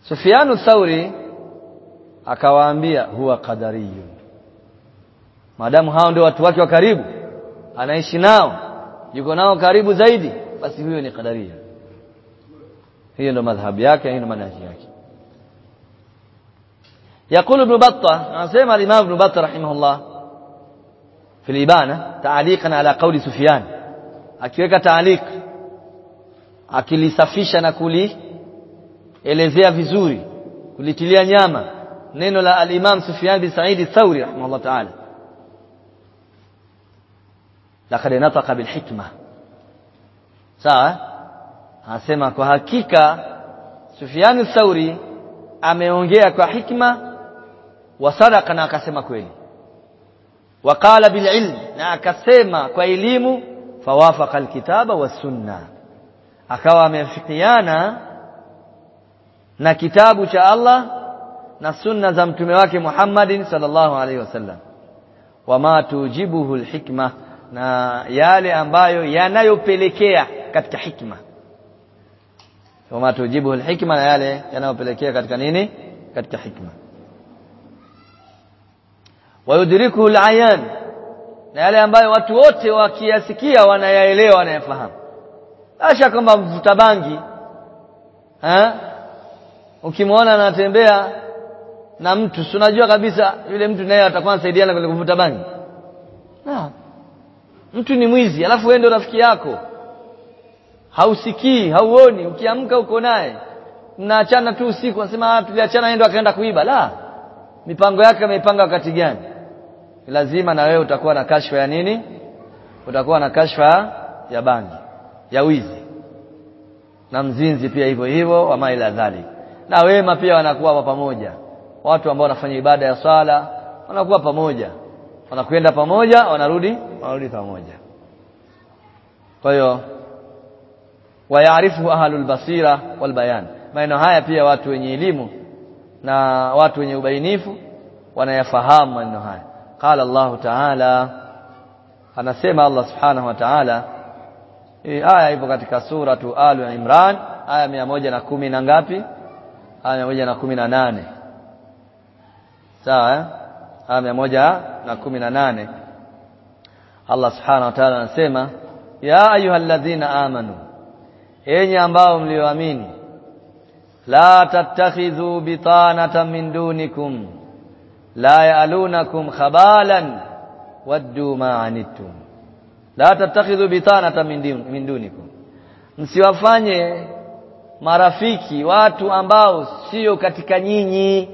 Sufyanu Thauri akawaambia huwa qadariyun maadamu hao ndio watu wake wa karibu anaishi nao yuko nao karibu zaidi basi huyo ni qadaria hiyo ndio madhhabu yake hiyo ndio manhaji yake يقول ابن بطة نسمع الإمام ابن بطة رحمه الله في الإبانة تعليقا على قول سفيان akiweka تعليق akilisafisha na kulielezea vizuri kulitilia nyama neno la al-Imam Sufyan bin Sa'id al-Thawri rahimahullah ta'ala laqad nataqa bil hikma sawa anasema kwa hakika Sufyan al-Thawri ameongea kwa hikma wa sadaqa na akasema kweli waqala bil ilm na akasema kwa elimu fawafaqa al-kitaba was sunna akawa amefikiana na kitabu cha Allah na sunna za mtume wake Muhammadin sallallahu alaihi wasallam wama tujibuhu alhikma na yale ambayo yanayopelekea katika hikma wama tujibuhu alhikma na yale yanayopelekea katika nini katika hikma wayudrikuhu alayan na yale ambayo watu wote wakiyasikia wanayaelewa wanayafahamu asha kwamba mvuta bangi eh ukimwona anatembea na mtu si unajua kabisa yule mtu naye atakuwa anasaidiana kwenye kuvuta bangi na mtu ni mwizi alafu wewe ndio rafiki yako hausikii hauoni ukiamka uko naye mnaachana tu usiku unasema ah tuliachana yeye ndo akaenda kuiba la mipango yake ameipanga wakati gani lazima na wewe utakuwa na kashfa ya nini utakuwa na kashfa ya bangi ya wizi na mzinzi pia hivyo hivyo wa maila dhalik na wema pia wanakuwa pamoja watu ambao wanafanya ibada ya swala wanakuwa pamoja wanakwenda pamoja wanarudi wanarudi pamoja kwa hiyo wayaarifu ahlul basira wal bayan maneno haya pia watu wenye elimu na watu wenye ubainifu wanayafahamu maneno haya qala Allah ta'ala anasema Allah subhanahu wa ta'ala hii aya ipo katika suratu Al Imran aya mia moja na kumi na ngapi aya mia moja na kumi na nane sawa eh? aya mia moja na kumi na nane Allah subhanahu wa ta'ala anasema ya ayyuhalladhina amanu enyi ambao mlioamini la tattakhidhu bitanatan min dunikum la ya'lunakum khabalan waddu ma anittum la tattakhidhu bitanatan min dunikum msiwafanye marafiki watu ambao sio katika nyinyi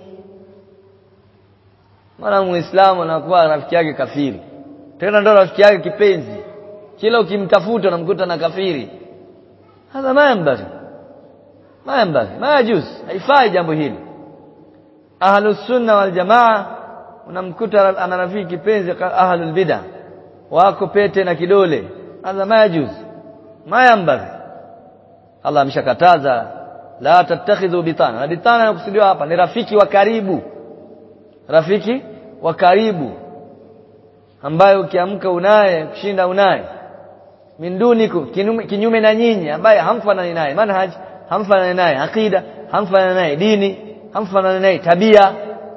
maana muislamu anakuwa rafiki yake kafiri tena ndo rafiki yake kipenzi kila ukimtafuta unamkuta na kafiri hadha ma yanbaghi ma yanbaghi ma yajuz haifai jambo hili ahlus sunna wal jamaa unamkuta ana rafiki kipenzi ahlul bid'ah wako pete na kidole hadha ma yajuz ma yanbaghi Allah ameshakataza la tattakhidhu bitana na bitana inakusudiwa hapa ni rafiki wa karibu rafiki wa karibu ambaye ukiamka unaye kushinda unaye minduniku kinyume, kinyume na nyinyi ambaye hamfanani naye manhaj hamfanani naye aqida hamfanani naye dini hamfanani naye tabia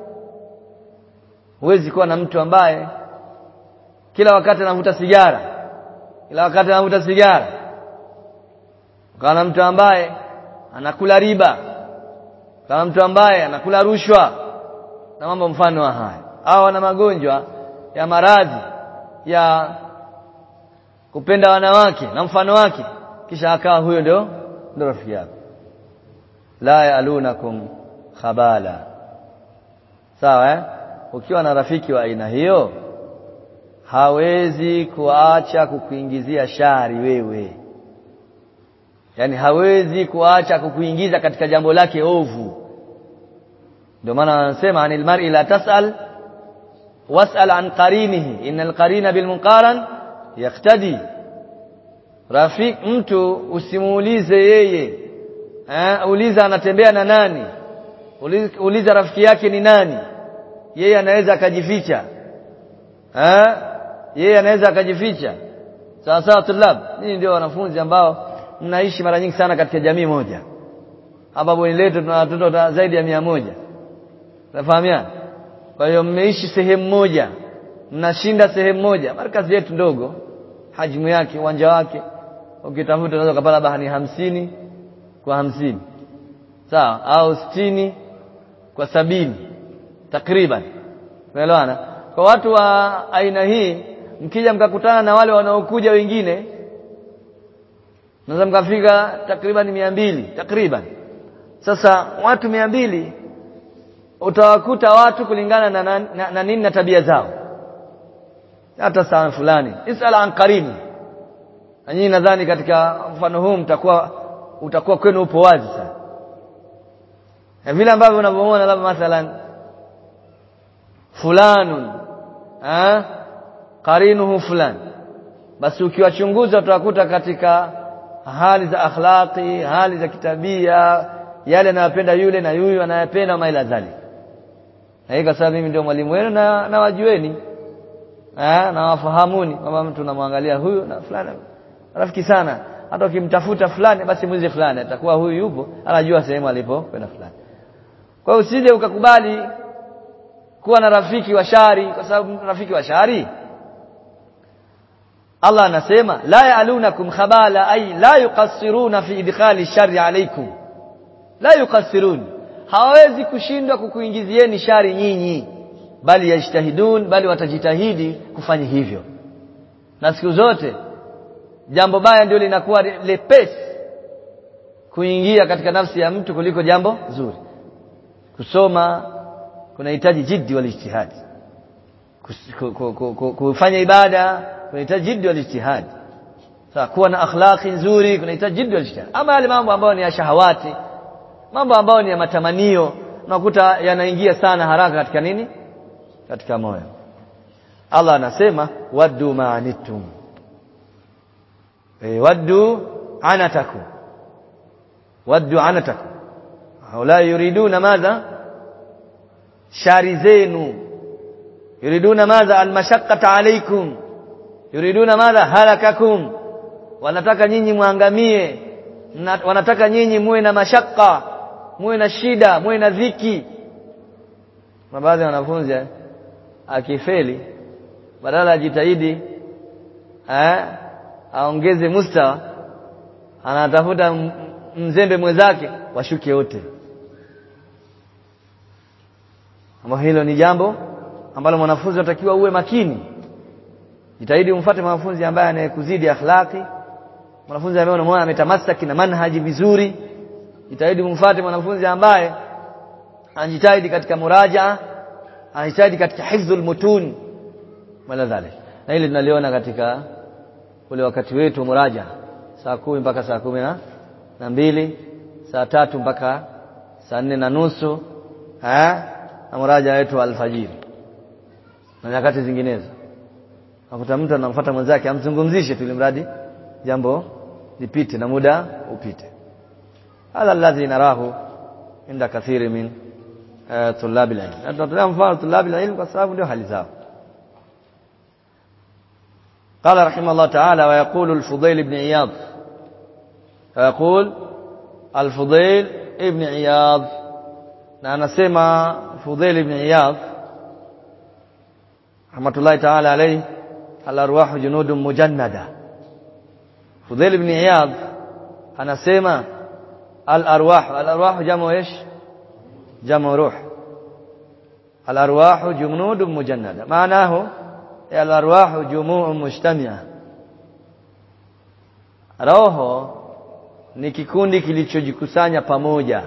huwezi kuwa na mtu ambaye kila wakati anavuta sigara kila wakati anavuta sigara kana mtu ambaye anakula riba kama mtu ambaye anakula rushwa na mambo mfano wa haya au ana magonjwa ya maradhi ya kupenda wanawake na mfano wake kisha akawa huyo ndio ndio rafiki yako la yalunakum khabala sawa eh? ukiwa na rafiki wa aina hiyo hawezi kuacha kukuingizia shari wewe yani hawezi kuacha kukuingiza katika jambo lake ovu ndio maana anasema anil mar'i la tasal wasal an qarinihi innal qarina bil munqaran yaktadi rafik mtu usimuulize yeye eh uliza anatembea na nani uliza, uliza rafiki yake ni nani yeye anaweza akajificha eh yeye anaweza akajificha sawa sawa tulab ninyi ndio wanafunzi ambao mnaishi mara nyingi sana katika jamii moja hapa bweni letu tuna watoto zaidi ya mia moja unafahamiana kwa hiyo mmeishi sehemu moja mnashinda sehemu moja markazi yetu ndogo hajmu yake uwanja wake ukitafuta unaweza kupata labda ni hamsini kwa hamsini sawa au sitini kwa sabini takriban unaelewana kwa watu wa aina hii mkija mkakutana na wale wanaokuja wengine naweza mkafika takriban mia mbili takriban sasa watu mia mbili utawakuta watu kulingana na, na, na, na nini na tabia zao hata saa fulani isal an karimu na nyinyi nadhani katika mfano huu mtakuwa utakuwa kwenu upo wazi sana na vile ambavyo unavyoona labda mathalan fulanun eh qarinuhu fulan basi ukiwachunguza utakuta katika hali za akhlaqi hali za kitabia yale anayopenda yule na yuyu anayependa maila zali na hii kwa sababu mimi ndio mwalimu wenu na nawajueni eh na wafahamuni kwamba mtu namwangalia huyu na fulani rafiki sana hata ukimtafuta fulani basi mwize fulani atakuwa huyu yupo anajua sehemu alipo kwenda fulani kwa hiyo usije ukakubali kuwa na rafiki wa shari kwa sababu rafiki wa shari Allah anasema la ya'lunakum khabala ay la yuqassiruna fi idkhali shari alaykum la yuqassirun hawawezi kushindwa kukuingizieni shari nyinyi bali yajtahidun bali watajitahidi kufanya hivyo na siku zote jambo baya ndio linakuwa lepesi kuingia katika nafsi ya mtu kuliko jambo zuri kusoma kunahitaji jiddi wal ijtihad kufanya ibada kunahitaji jiddi wal ijtihad sasa kuwa na akhlaqi nzuri kunahitaji jiddi wal ijtihad ama yale mambo ambayo ni ya shahawati mambo ambayo ni ya matamanio unakuta yanaingia sana haraka katika nini katika moyo Allah anasema waddu ma'anitum e, waddu anatakum waddu anatakum haula yuriduna madha shari zenu yuriduna madha almashaqqata alaykum yuriduna madha halakakum wanataka nyinyi muangamie wanataka nyinyi muwe na mashaka muwe na shida muwe na dhiki na baadhi ya wanafunzi akifeli badala ajitahidi eh aongeze mustawa anatafuta mzembe mwenzake washuke wote ambalo hilo ni jambo ambalo mwanafunzi anatakiwa uwe makini jitahidi umfuate mwanafunzi ambaye anayekuzidi akhlaqi mwanafunzi ambaye unamwona ametamasaki na manhaji vizuri jitahidi umfuate mwanafunzi ambaye anajitahidi katika muraja anajitahidi katika hifdhul mutun wala dhalik na hili tunaliona katika ule wakati wetu muraja saa kumi mpaka saa kumi na, na mbili saa tatu mpaka saa nne na nusu eh na muraja wetu alfajiri na nyakati zinginezo nakuta mtu anamfuata mwenzake amzungumzishe tu mradi jambo lipite na muda upite hadha alladhi narahu inda kathiri min uh, tulabi alilm na tunatolea mfano tulabi alilm kwa sababu ndio hali zao قال رحمه الله تعالى ويقول الفضيل بن عياض ويقول الفضيل ابن عياض na anasema Fudhail ibn Iyadh rahmatullahi ta'ala alayhi al-arwah junudun mujannada Fudhail ibn Iyadh anasema al-arwah al-arwah jamu ايش jamu ruh al-arwah junudun mujannada maanahu al-arwah jumu'un mujtami'a roho ni kikundi kilichojikusanya pamoja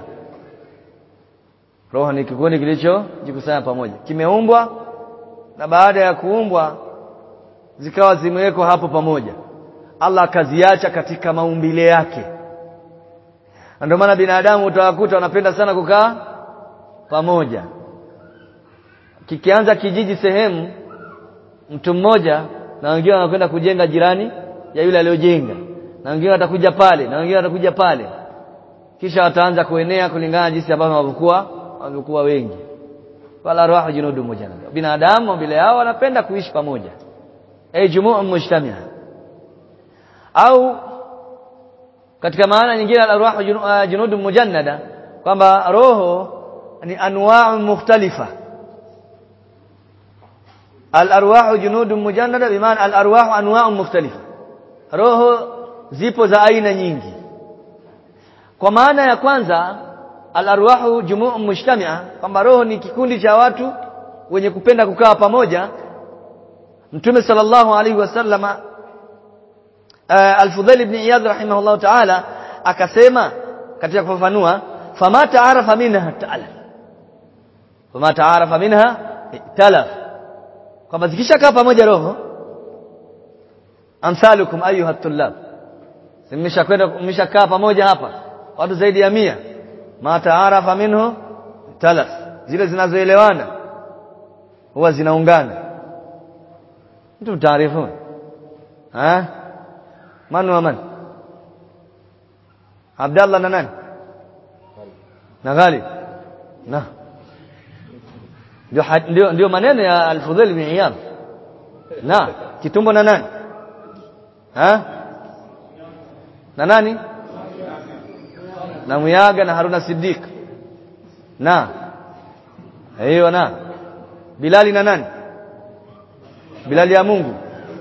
roho ni kikundi kilichojikusanya pamoja kimeumbwa na baada ya kuumbwa zikawa zimewekwa hapo pamoja Allah akaziacha katika maumbile yake ndio maana binadamu utawakuta wanapenda sana kukaa pamoja kikianza kijiji sehemu mtu mmoja na wengine wanakwenda kujenga jirani ya yule aliyojenga na wengine watakuja pale na wengine watakuja pale kisha wataanza kuenea kulingana na jinsi ambavyo walivyokuwa walivyokuwa wengi wala roho junudu moja binadamu bila yao wanapenda kuishi pamoja ay jumu'un mujtami'a au katika maana nyingine al-arwah junud mujannada kwamba roho ni anwa'u mukhtalifa al-arwah junud mujannada bimaana al-arwah anwa'u mukhtalifa roho zipo za aina nyingi kwa maana ya kwanza al-arwahu jumu'u mujtami'a kwamba roho ni kikundi cha watu wenye kupenda kukaa pamoja Mtume sallallahu alaihi wasallama uh, Al-Fudhail ibn Iyad rahimahullah ta'ala akasema katika kufafanua fama ta'arafa minha ta'ala fama ta'arafa minha talaf kwamba zikishakaa pamoja roho amsalukum ayuha tullab mmeshakwenda mmeshakaa pamoja hapa watu zaidi ya mia ma ta'arafa minhu talaf zile zinazoelewana huwa zinaungana mtu taarifu ha man wa man Abdallah na nani na Ghalib na ndio ndio ndio maneno ya Al-Fudhail bin Iyad na kitumbo na nani ha na nani na Muyaga na Haruna Siddiq na hiyo na Bilali na nani Bilali ya Mungu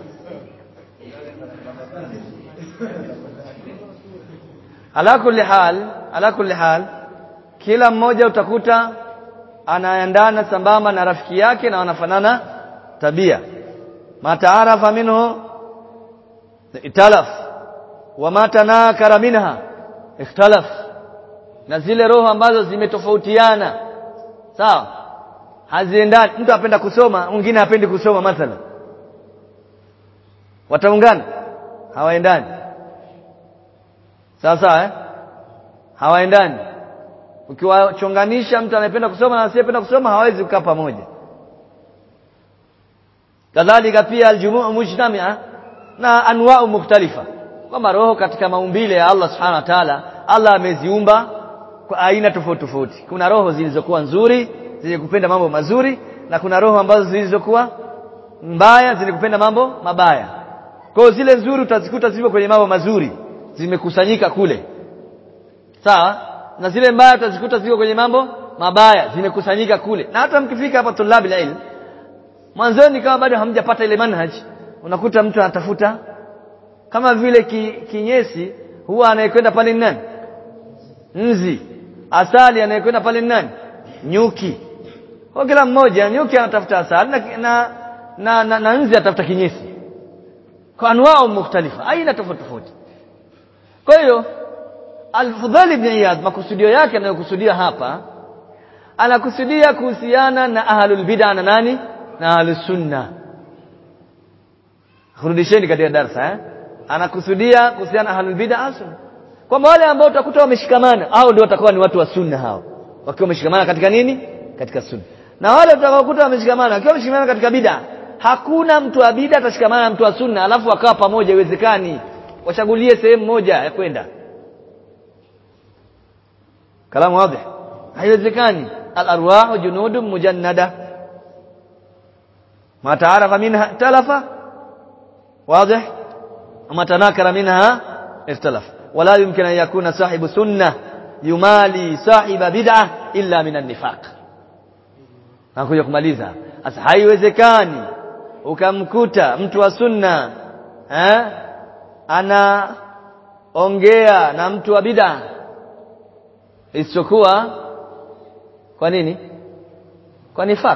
ala kulli hal ala kulli hal kila mmoja utakuta anaendana sambamba na rafiki yake na wanafanana tabia mataarafa minhu italaf wa matanakara minha ikhtalaf na zile roho ambazo zimetofautiana sawa haziendani mtu apenda kusoma mwingine hapendi kusoma mathalan wataungana hawaendani sawa sawa eh hawaendani ukiwachonganisha mtu anayependa kusoma na asiyependa kusoma hawezi kukaa pamoja kadhalika pia aljumuu mujtamia na anwa'u mukhtalifa kama roho katika maumbile ya Allah subhanahu wa ta'ala Allah ameziumba kwa aina tofauti tofauti kuna roho zilizokuwa nzuri zenye kupenda mambo mazuri na kuna roho ambazo zilizokuwa mbaya zenye kupenda mambo mabaya kwa hiyo zile nzuri utazikuta zipo kwenye mambo mazuri zimekusanyika kule sawa na zile mbaya utazikuta ziko kwenye mambo mabaya zimekusanyika kule na hata mkifika hapa tulabi ilm mwanzoni kama bado hamjapata ile manhaj unakuta mtu anatafuta kama vile ki, kinyesi huwa anayekwenda pale nani nzi asali anayekwenda pale nani nyuki kwa kila mmoja nyuki anatafuta asali na na, na, na, na nzi atafuta kinyesi kwa anwao mukhtalifa aina tofauti tofauti kwa hiyo Al-Fudhal ibn Iyad makusudio yake anayokusudia hapa anakusudia kuhusiana na ahlul bid'a na nani na ahlus sunna kurudisheni katika darasa eh anakusudia kuhusiana na ahlul bid'a sunna kwamba wale ambao utakuta wameshikamana au ndio watakuwa ni watu wa sunna hao wakiwa wameshikamana katika nini katika sunna na wale utakaokuta wameshikamana wakiwa wameshikamana katika bid'a hakuna mtu wa bid'a atashikamana na mtu wa sunna alafu wakawa pamoja iwezekani wachagulie sehemu moja ya kwenda kalamu wazi haiwezekani al-arwahu junudun mujannada ma ta'arafa minha talafa واضح وما تناكر منها اختلف ولا يمكن أن يكون صاحب سنة يمالي صاحب بدعة إلا من النفاق nakuja kumaliza sasa haiwezekani ukamkuta mtu wa sunna eh anaongea na mtu wa bid'a isichokuwa kwa nini kwa nifaq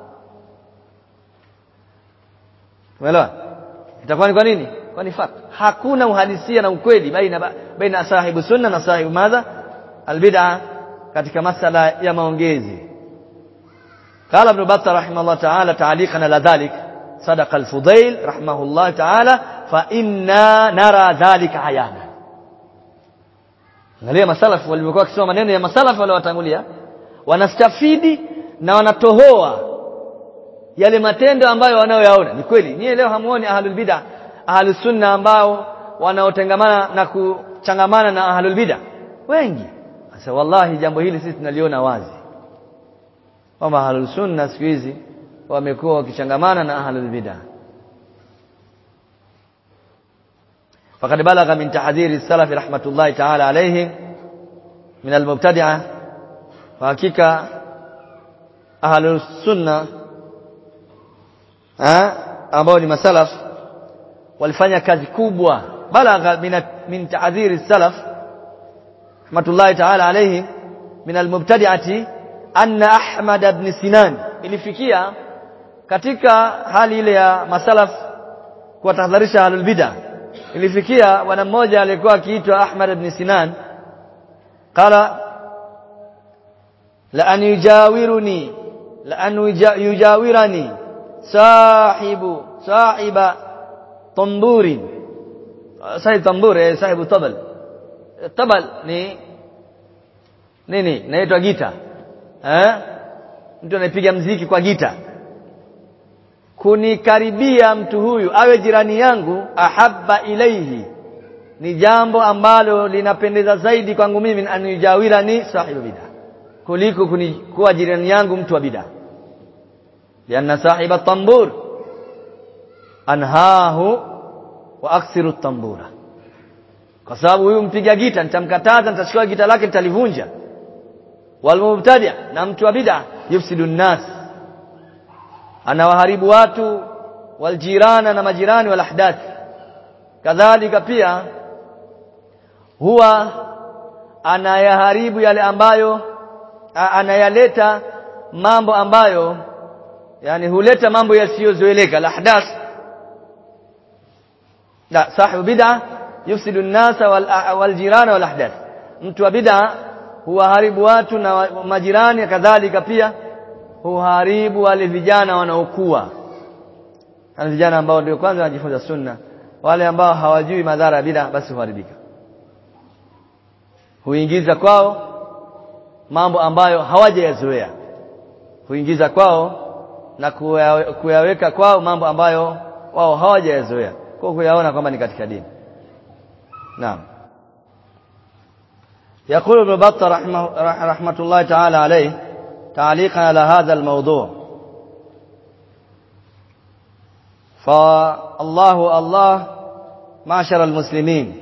umeelewa itakuwa ni kwa nini kwa nifaq hakuna uhalisia na ukweli baina baina sahibu sunna na sahibu madha albid'a katika masala ya maongezi قال ابن بطة رحمه الله تعالى تعليقا على ذلك صدق الفضيل رحمه الله تعالى فإنا نرى ذلك عيانا angalia masalafu walivyokuwa wakisoma maneno ya masalafu waliowatangulia wanastafidi na wanatohoa yale matendo ambayo wanayoyaona ni kweli nyie leo hamuoni ahlul bid'a ahlus sunna ambao wanaotengamana na kuchangamana na ahlul bid'a wengi sasa wallahi jambo hili sisi tunaliona wazi kwamba ahlul sunna siku hizi wamekuwa wakichangamana na ahlul bid'a فقد بلغ من تحذير السلف رحمة الله تعالى عليهم من المبتدعة وحقيقة أهل السنة ambao ni masalaf walifanya kazi kubwa balagha min, min tahdhiri salaf rahmatullahi ta'ala alayhi min almubtadi'ati anna ahmad ibn sinan ilifikia katika hali ile ya masalaf kuwatahadharisha ahlul bid'ah ilifikia bwana mmoja aliyekuwa akiitwa Ahmad ibn Sinan qala la an yujawiruni la an yujawirani sahibu sahiba tamburi sahib tamburi sahibu tabal tabal ni nini inaitwa gita eh mtu anayepiga mziki kwa gita kunikaribia mtu huyu awe jirani yangu ahabba ilaihi ni jambo ambalo linapendeza zaidi kwangu mimi anijawira ni sahibu bid'a kuliko kuwa jirani yangu mtu wa bid'a lianna sahiba tambur anhahu wa aksiru tambura kwa sababu huyu mpiga gita nitamkataza nitachukua gita lake nitalivunja walmubtadi na mtu wa bid'a yufsidu nnas anawaharibu watu waljirana na majirani wal ahdath kadhalika pia huwa anayaharibu yale ambayo anayaleta mambo ambayo yani huleta mambo yasiyozoeleka al ahdath la sahibu bid'a yufsidu an-nasa wal jirana wal ahdath mtu wa bid'a huwaharibu watu na majirani kadhalika pia huharibu wale vijana wanaokuwa wale vijana ambao ndio kwanza wanajifunza sunna wale ambao hawajui madhara ya bid'a basi huharibika huingiza kwao mambo ambayo hawajayazoea huingiza kwao na kuyaweka kwao mambo ambayo wao hawajayazoea kwa kuyaona kwamba ni katika dini naam يقول ابن بطة رحمه, رحمة الله تعالى عليه تعليقا على هذا الموضوع فالله الله معشر المسلمين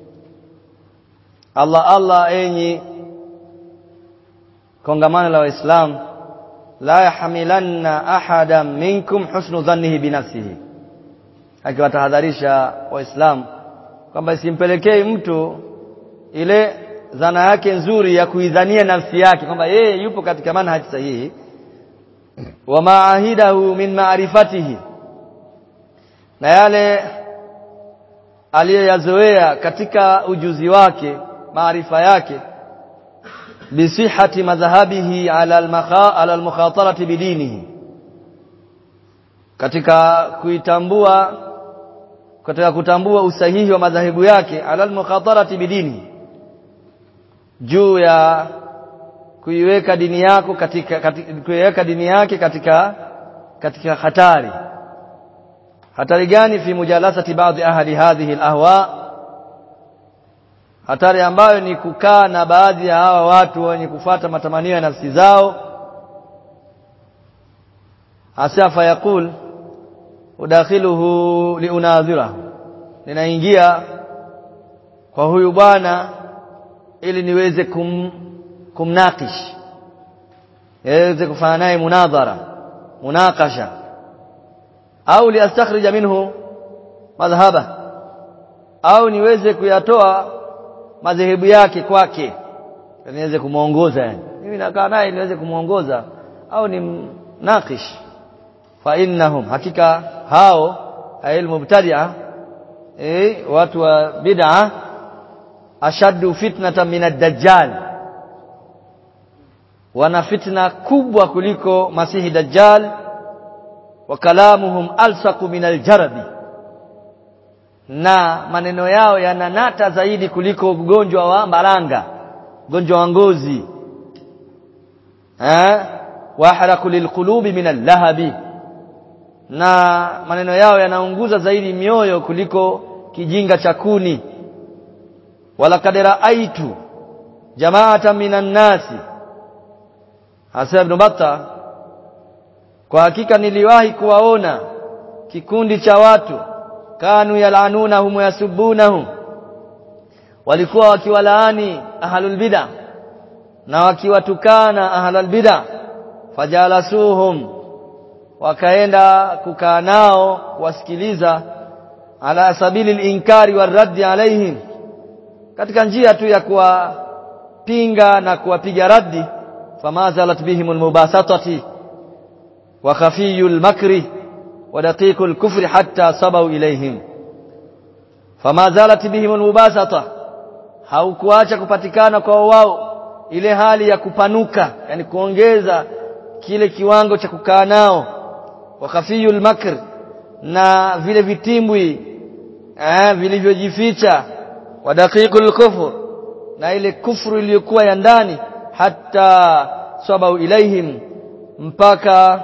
الله الله enyi kongamano la waislamu la yahmilanna ahadan minkum husnu dhannihi binafsihi akiwatahadharisha waislamu kwamba isimpelekei mtu ile dhana yake nzuri ya kuidhania nafsi yake kwamba yeye yupo katika manhaji sahihi wa maahidahu min maarifatihi na yale aliyoyazoea katika ujuzi wake maarifa yake bisihati madhhabihi ala al-makha ala al-mukhatarati bidinihi katika kuitambua katika kutambua usahihi wa madhahibu yake ala al-mukhatarati bidinihi juu ya kuiweka dini yako katika, katika kuiweka dini yake katika katika hatari hatari gani fi mujalasati baadhi ahli hadhihi alahwa hatari ambayo ni kukaa na baadhi ya hawa watu wenye kufata matamanio ya nafsi zao asafa yakul udakhiluhu liunadhirahu ninaingia kwa huyu bwana ili niweze kum, kumnakish niweze kufanya naye munadhara munakasha au liastakhrija minhu madhhaba au niweze kuyatoa madhehebu yake kwake niweze kumuongoza yani mimi nakaa naye niweze kumuongoza au ni nakish fa innahum hakika hao ayil mubtadi'a eh watu wa bid'ah ashaddu fitnatan min ad-dajjal wana fitna kubwa kuliko masihi dajjal wa kalamuhum alsaqu min al-jarabi na maneno yao yananata zaidi kuliko ugonjwa wa mbaranga ugonjwa wa ngozi eh wahraku lilqulubi min al-lahabi na maneno yao yanaunguza zaidi mioyo kuliko kijinga cha kuni walaqad raaitu jama'atan minan nasi hasa ibn batta kwa hakika niliwahi kuwaona kikundi cha watu kanu yalanunahum yasubunahum walikuwa wakiwalaani ahlul bid'ah na wakiwatukana ahlul bid'ah fajalasuhum wakaenda kukaa nao kuwasikiliza ala sabili al-inkari waraddi alaihim katika njia tu ya kuwapinga na kuwapiga raddi famazalat bihim almubasatati wa khafiyul makri wa daqiqul kufri hatta sabau ilaihim famazalat bihim almubasata haukuacha kupatikana kwa wao ile hali ya kupanuka yani kuongeza kile kiwango cha kukaa nao wa khafiyul makr na vile vitimbwi eh vilivyojificha wa daqiqul kufr na ile kufru iliyokuwa ya ndani hata sabau ilaihim mpaka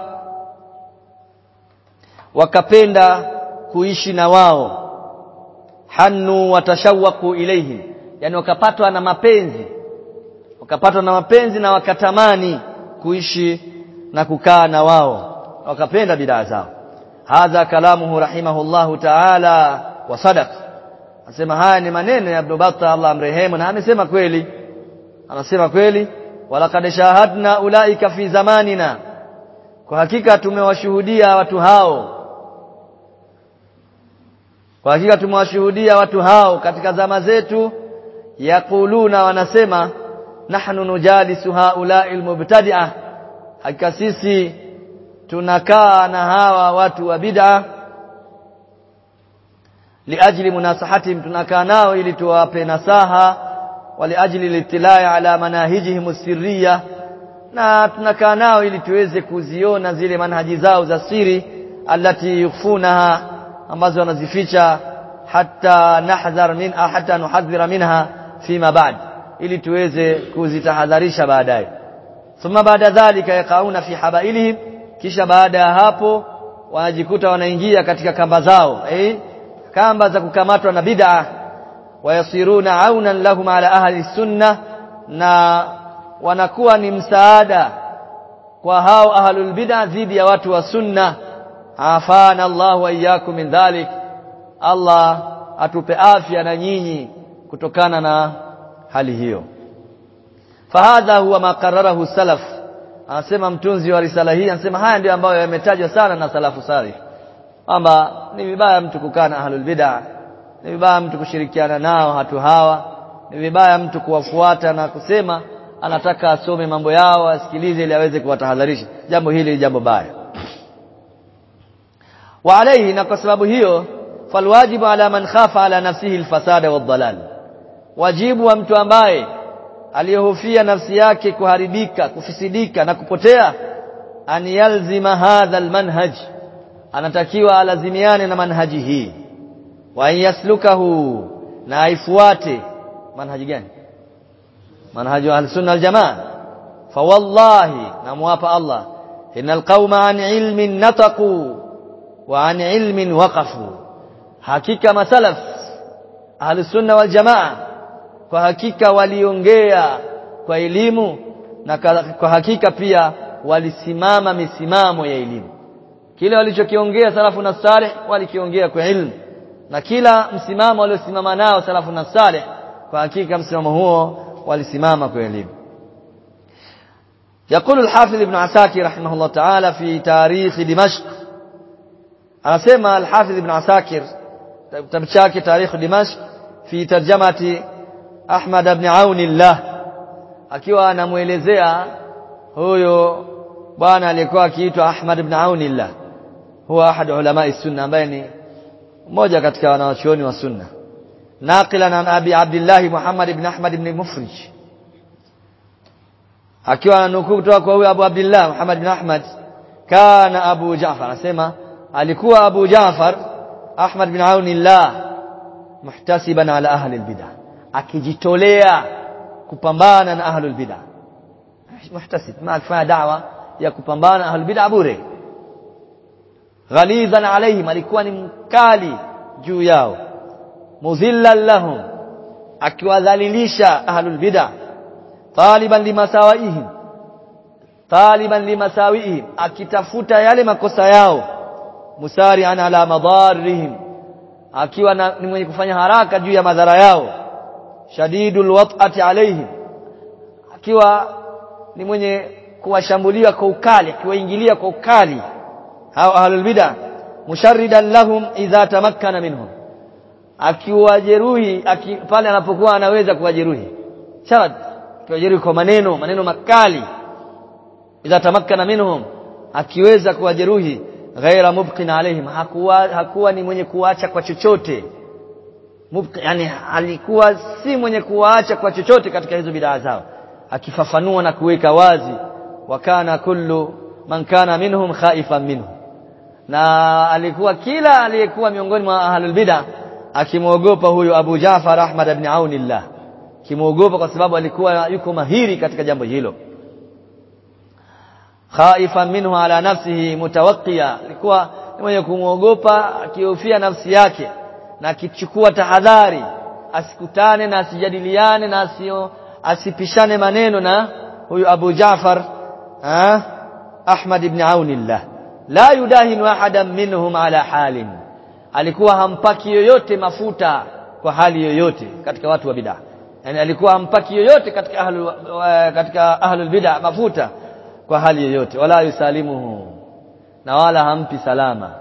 wakapenda kuishi na wao hannu watashawaqu ilaihim yani wakapatwa na mapenzi wakapatwa na mapenzi na wakatamani kuishi na kukaa na wao wakapenda bidaa zao hadha kalamuhu rahimahullahu ta'ala wa sadaq anasema haya ni maneno ya Ibn Battah Allah amrehemu na amesema kweli anasema kweli walaqad shahadna ulaika fi zamanina kwa hakika tumewashuhudia watu hao kwa hakika tumewashuhudia watu hao katika zama zetu yaquluna wanasema nahnu nujalisu haula'i almubtadi'ah hakika sisi tunakaa na hawa watu wa bid'a liajli munasahatihim tunakaa nao ili tuwape nasaha waliajli litilai ala manahijihim sirriya na tunakaa nao ili tuweze kuziona zile manhaji zao za siri allati yukhfunaha ambazo wanazificha hatta nahdhar min hatta nuhadhira minha fima ba'd ili tuweze kuzitahadharisha baadaye thumma baada dhalika yaqauna fi habailihim kisha baada ya hapo wanajikuta wanaingia katika kamba zao eh kamba za kukamatwa na bid'a wayasiruna aunan lahum ala ahli sunna na wanakuwa ni msaada kwa hao ahlul bid'a dhidi ya watu wa sunna afana Allah wa iyyakum min dhalik Allah atupe afya na nyinyi kutokana na hali hiyo fahadha huwa makararahu salaf anasema mtunzi wa risala hii anasema haya ndio ambayo yametajwa sana na salafu salih kwamba ni vibaya mtu kukaa na ahlul bid'a ni vibaya mtu kushirikiana nao watu hawa ni vibaya mtu kuwafuata na kusema anataka asome mambo yao asikilize ili aweze kuwatahadharisha jambo hili ni jambo baya wa alayhi na kwa sababu hiyo falwajibu ala man khafa ala nafsihi alfasada wadhalal wajibu wa mtu ambaye aliyehofia nafsi yake kuharibika kufisidika na kupotea an yalzima hadha almanhaj anatakiwa alazimiane na manhaji hii wa yaslukahu na aifuate manhaji gani manhaji wa sunna aljamaa fa wallahi namwapa Allah innal qauma an ilmin nataqu wa an ilmin waqafu hakika masalaf ahlus sunna wal jamaa kwa hakika waliongea kwa elimu na kwa hakika pia walisimama misimamo ya elimu kile walichokiongea salafu na salih walikiongea kwa ilmu na kila msimamo waliosimama nao salafu na salih kwa hakika msimamo huo walisimama kwa elimu يقول الحافظ ابن عساكر رحمه الله تعالى في تاريخ دمشق anasema الحافظ ابن عساكر kitabu chake tarikh dimashq fi tarjamati Ahmad ibn Aunillah akiwa anamuelezea huyo bwana aliyekuwa akiitwa Ahmad ibn Aunillah huwa ahad ulama sunna ambaye ni mmoja katika wanawachuoni wa sunna naqilan an abi Abdullah Muhammad ibn Ahmad ibn Mufrij akiwa ananukuu kutoka kwa huyo Abu Abdullah Muhammad ibn Ahmad kana Abu Ja'far anasema alikuwa Abu Ja'far Ahmad bin Aunillah muhtasiban ala ahli albid'ah akijitolea kupambana na ahli albid'ah muhtasib ma akifanya da'wa ya kupambana na ahli albid'ah bure ghalizan alaihim alikuwa ni mkali juu yao muzillan lahum akiwadhalilisha ahli albid'ah taliban limasawaihim taliban limasawiihim akitafuta yale makosa yao musari'an ala madarrihim akiwa na, ni mwenye kufanya haraka juu ya madhara yao shadidul wat'ati alaihim akiwa ni mwenye kuwashambulia kwa ukali akiwaingilia kwa ukali hao ahlul bid'ah musharridan lahum idha tamakkana minhum akiwajeruhi aki, pale anapokuwa anaweza kuwajeruhi shad akiwajeruhi kwa maneno maneno makali idha tamakkana minhum akiweza kuwajeruhi ghaira mubqin alaihim hakuwa, hakuwa ni mwenye kuacha kwa chochote mubqi yani alikuwa si mwenye kuwaacha kwa chochote katika hizo bidaa zao akifafanua na kuweka wazi wakana kullu man kana minhum khaifan minhu na alikuwa kila aliyekuwa miongoni mwa ahlul bid'ah akimwogopa huyo Abu Jafar Ahmad ibn Aunillah kimwogopa kwa sababu alikuwa yuko mahiri katika jambo hilo khaifan minhu ala nafsihi mutawaqqiya alikuwa mwenye kumwogopa akihofia nafsi yake na akichukua tahadhari asikutane na asijadiliane na asio asipishane maneno na huyu Abu Jafar ha? Ahmad ibn Aunillah la yudahinu ahadan minhum ala halin alikuwa hampaki yoyote mafuta kwa hali yoyote katika watu wa bid'ah yani alikuwa hampaki yoyote katika ahlul katika ahlul bid'ah mafuta kwa hali yoyote wala yusalimuhu na wala hampi salama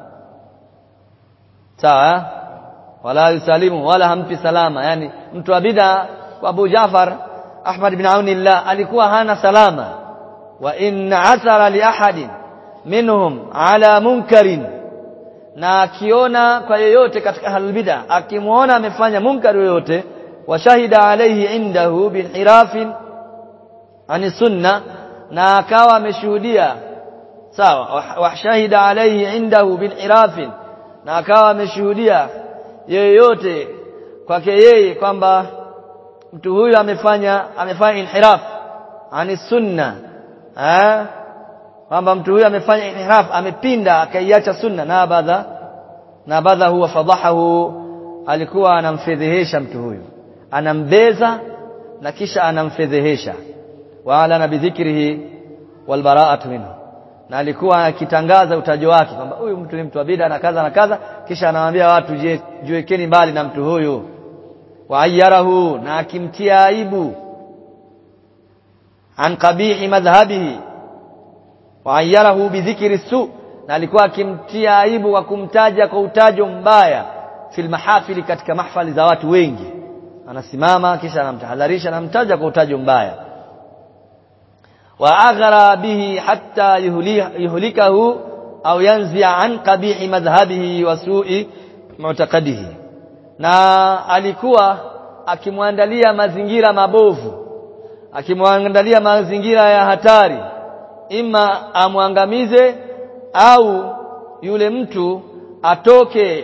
sawa wala yusalimu wala hampi salama yani mtu wa bid'ah Abu Jafar Ahmad bin Aunillah alikuwa hana salama wa in athara li ahadin minhum ala munkarin na akiona kwa yeyote katika ahlul bid'ah akimuona amefanya munkar yoyote wa shahida alayhi indahu binhirafin ani sunna na akawa ameshuhudia sawa wa shahida alayhi indahu binhirafin na akawa ameshuhudia yeyote kwake yeye kwamba mtu huyu amefanya amefanya inhiraf ani sunna eh kwamba mtu huyu amefanya inhiraf amepinda akaiacha sunna na badha na badha huwa fadahahu alikuwa anamfedhehesha mtu huyu anambeza na kisha anamfedhehesha wa ala bidhikrihi wal bara'atu minhu na alikuwa akitangaza utajo wake kwamba huyu mtu ni mtu wa bid'a na kadha na kadha kisha anawaambia watu je jiwekeni mbali na mtu huyu wa ayyarahu na akimtia aibu an qabihi madhhabihi wa ayyarahu bidhikri su na alikuwa akimtia aibu kwa kumtaja kwa utajo mbaya fil mahafili katika mahfali za watu wengi anasimama kisha anamtahadharisha anamtaja kwa utajo mbaya wa aghara bihi hatta yuhlikahu au yanzi an qabihi madhhabihi wa su'i mu'taqadihi na alikuwa akimwandalia mazingira mabovu akimwandalia mazingira ya hatari ima amwangamize au yule mtu atoke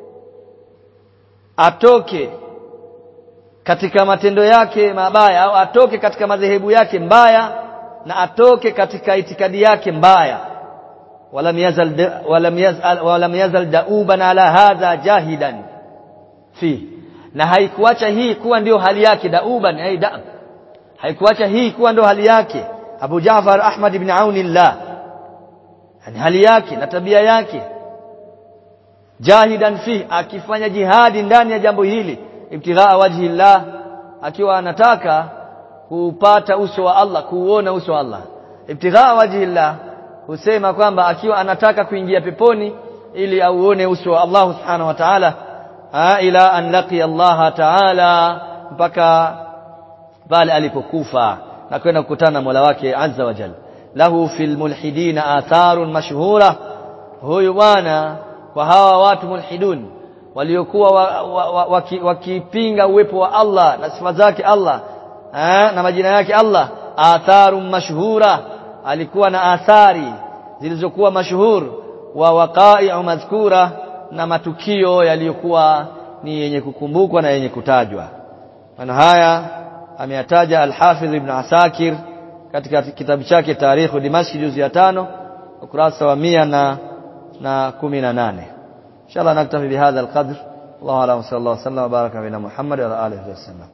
atoke katika matendo yake mabaya au atoke katika madhehebu yake mbaya na atoke katika itikadi yake mbaya walam yazal walam yazal walam yazal dauban ala hadha jahidan fi na haikuacha hii kuwa ndio hali yake dauban ay da haikuacha hii kuwa ndio hali yake Abu Ja'far Ahmad ibn Aunillah yani hali yake na tabia yake jahidan fi akifanya jihadi ndani ya jambo hili ibtighaa wajhi Allah akiwa anataka kupata uso wa Allah kuuona uso wa Allah ibtighaa wajhi Allah husema kwamba akiwa anataka kuingia peponi ili auone uso wa Allah subhanahu wa ta'ala ila an laqiya Allah ta'ala mpaka pale alipokufa na kwenda kukutana na Mola wake azza wa jalla lahu fil mulhidina atharun mashhura huyu bwana kwa hawa watu mulhidun waliokuwa wakipinga wa, wa, wa, uwepo wa Allah na sifa zake Allah eh, na majina yake Allah atharun mashhura alikuwa na athari zilizokuwa mashhur wa waqa'i'u madhkura na matukio yaliyokuwa ni yenye kukumbukwa na yenye kutajwa maana haya ameyataja al-Hafidh Ibn Asakir katika kitabu chake Tarikhu Dimashq juzu ya tano ukurasa wa mia na na kumi na nane inshallah naktafi bihadha alqadr الله أعلم صلى الله وسلم وبارك على محمد وعلى آله وسلم